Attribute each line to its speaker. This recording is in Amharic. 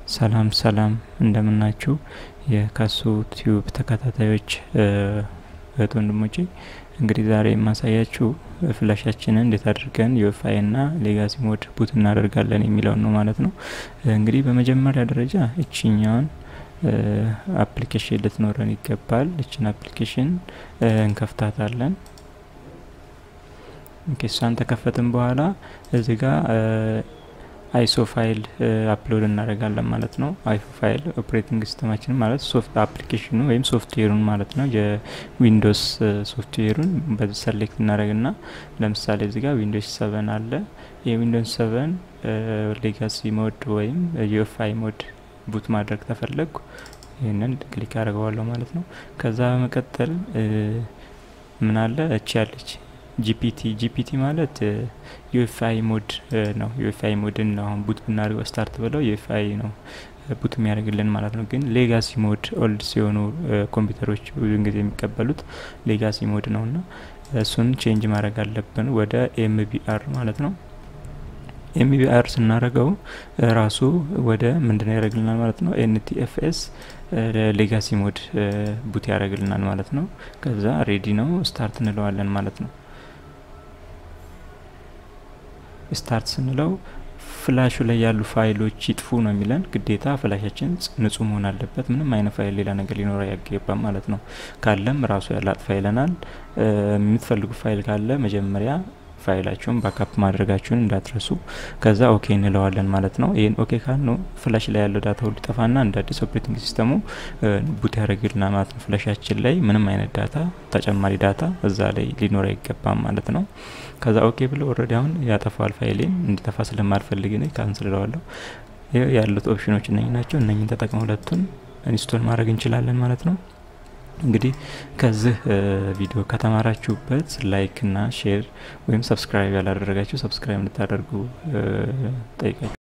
Speaker 1: ሰላም ሰላም እንደምናችሁ የካሱ ቲዩብ ተከታታዮች እህት ወንድሞቼ፣ እንግዲህ ዛሬ የማሳያችሁ ፍላሻችንን እንዴት አድርገን ዩኤፍአይ እና ሌጋሲ ሞድ ቡት እናደርጋለን የሚለውን ነው ማለት ነው። እንግዲህ በመጀመሪያ ደረጃ እችኛውን አፕሊኬሽን ልትኖረን ይገባል። እችን አፕሊኬሽን እንከፍታታለን። እሷን ተከፈትን በኋላ እዚህ ጋር አይሶ ፋይል አፕሎድ እናደርጋለን ማለት ነው። አይሶ ፋይል ኦፕሬቲንግ ሲስተማችን ማለት ሶፍት አፕሊኬሽኑ ወይም ሶፍትዌሩን ማለት ነው። የዊንዶስ ሶፍትዌሩን በዚህ ሰሌክት እናደርግና ለምሳሌ እዚህ ጋር ዊንዶስ ሰቨን አለ። የዊንዶስ ሰቨን ሌጋሲ ሞድ ወይም ዩኤፍአይ ሞድ ቡት ማድረግ ተፈለጉ ይህንን ክሊክ አድርገዋለሁ ማለት ነው። ከዛ በመቀጠል ምን አለ እቺ ያለች ጂፒቲ ጂፒቲ ማለት ዩኤፍአይ ሞድ ነው። ዩኤፍአይ ሞድን ነው አሁን ቡት ብናደርገው ስታርት ብለው ዩኤፍአይ ነው ቡት የሚያደርግልን ማለት ነው። ግን ሌጋሲ ሞድ ኦልድ ሲሆኑ ኮምፒውተሮች ብዙን ጊዜ የሚቀበሉት ሌጋሲ ሞድ ነው እና እሱን ቼንጅ ማድረግ አለብን ወደ ኤምቢአር ማለት ነው። ኤምቢአር ስናደርገው ራሱ ወደ ምንድነው ያደርግልናል ማለት ነው። ኤንቲኤፍኤስ ሌጋሲ ሞድ ቡት ያደርግልናል ማለት ነው። ከዛ ሬዲ ነው ስታርት እንለዋለን ማለት ነው። ስታርት ስንለው ፍላሹ ላይ ያሉ ፋይሎች ይጥፉ ነው የሚለን። ግዴታ ፍላሻችን ንጹህ መሆን አለበት። ምንም አይነት ፋይል ሌላ ነገር ሊኖረው አይገባም ማለት ነው። ካለም ራሱ ያላጥፋ ይለናል። የምትፈልጉ ፋይል ካለ መጀመሪያ ፋይላችሁን ባካፕ ማድረጋችሁን እንዳትረሱ። ከዛ ኦኬ እንለዋለን ማለት ነው። ይህን ኦኬ ካልነው ፍላሽ ላይ ያለው ዳታ ሁሉ ጠፋና እንደ አዲስ ኦፕሬቲንግ ሲስተሙ ቡት ያደርግልናል ማለት ነው። ፍላሻችን ላይ ምንም አይነት ዳታ ተጨማሪ ዳታ እዛ ላይ ሊኖር አይገባም ማለት ነው። ከዛ ኦኬ ብሎ ኦልሬዲ አሁን ያጠፋዋል። ፋይሌን እንዲጠፋ ስለማልፈልግ ነ ካንስል እለዋለሁ። ያሉት ኦፕሽኖች እነኝ ናቸው። እነኝን ተጠቅመው ሁለቱን ኢንስቶል ማድረግ እንችላለን ማለት ነው። እንግዲህ ከዚህ ቪዲዮ ከተማራችሁበት ላይክ እና ሼር ወይም ሰብስክራይብ ያላደረጋችሁ ሰብስክራይብ እንድታደርጉ ጠይቃችሁ